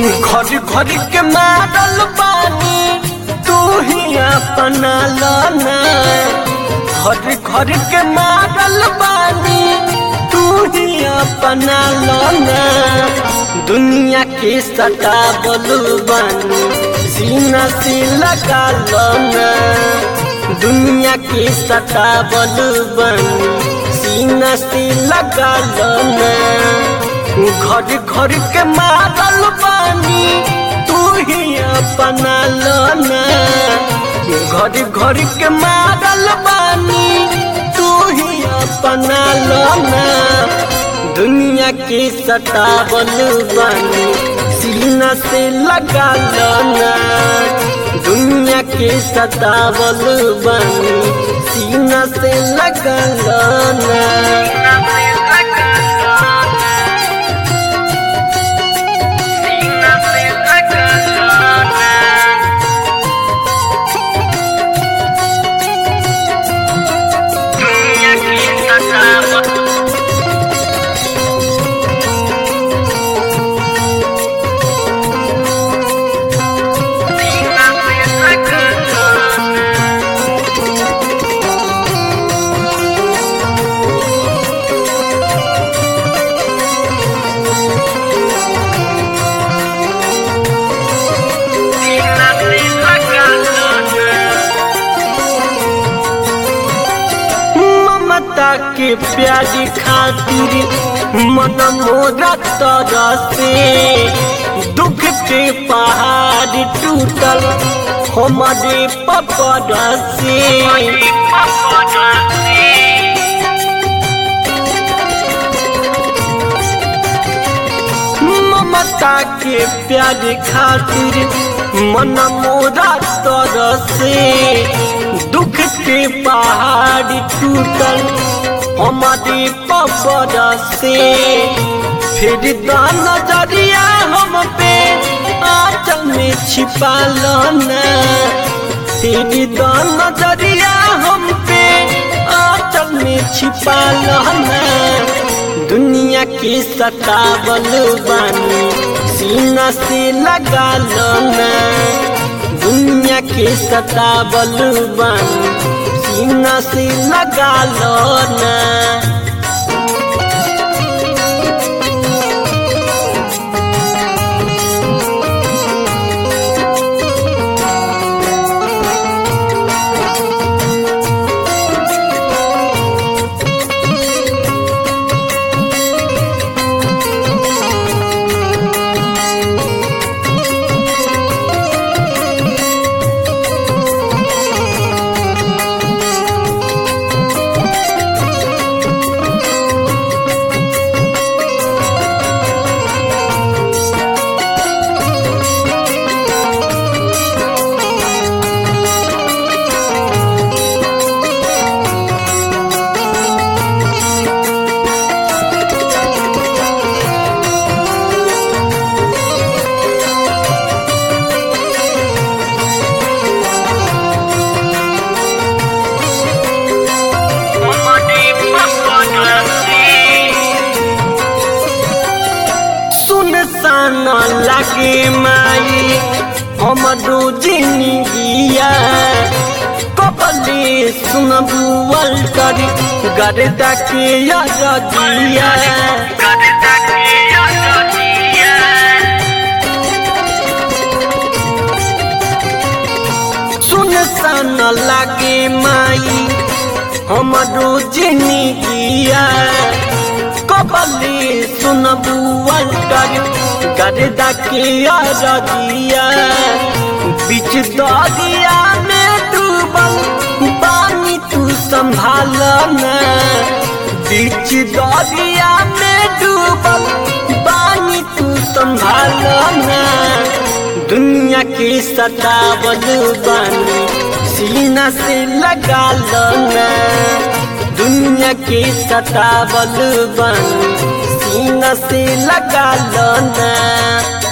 घर घर के मारल बानी तू ही अपना लाना घर घर के मारल बानी तू ही अपना लाना दुनिया के सटा बोलू बानी सीना से लगा लाना दुनिया के सटा बोलू बानी सीना से लगा लाना घर घर के मारल बानी तू ही अपना लाना घर घर के मारल बानी तू ही अपना लाना दुनिया के सतावल बानी सीना से लगा लाना दुनिया के सतावल बानी सीना से लगा लाना ममता के प्यारी खातिर मन मोरा तरसे दुख के पहाड़ टूटल हमारे पकड़ से ममता के प्यारी खातिर मन मोरा तरसे दुख के पहाड़ टूटल हमारे पबर से फिर दान नजरिया हम पे आंचल में छिपा लाना फिर दान नजरिया हम पे आंचल में छिपा लाना दुनिया के सतावल बानी सीना से लगा लाना दुनिया के सतावल बानी सीना से लगा लो ना सुनसान लगे माई हमरो जिंदगिया कबले सुनबू अल्टर गर्दा के यादिया सुनसान लगे माई हमरो जिंदगिया कबले सुनबू अल्टर गर्दा के यादिया बीच दरिया में डूबल पानी तू संभालना बीच दरिया में डूबल पानी तू संभालना दुनिया के सतावल बानी सीना से लगा लना दुनिया के सतावल बानी सीना से लगा लना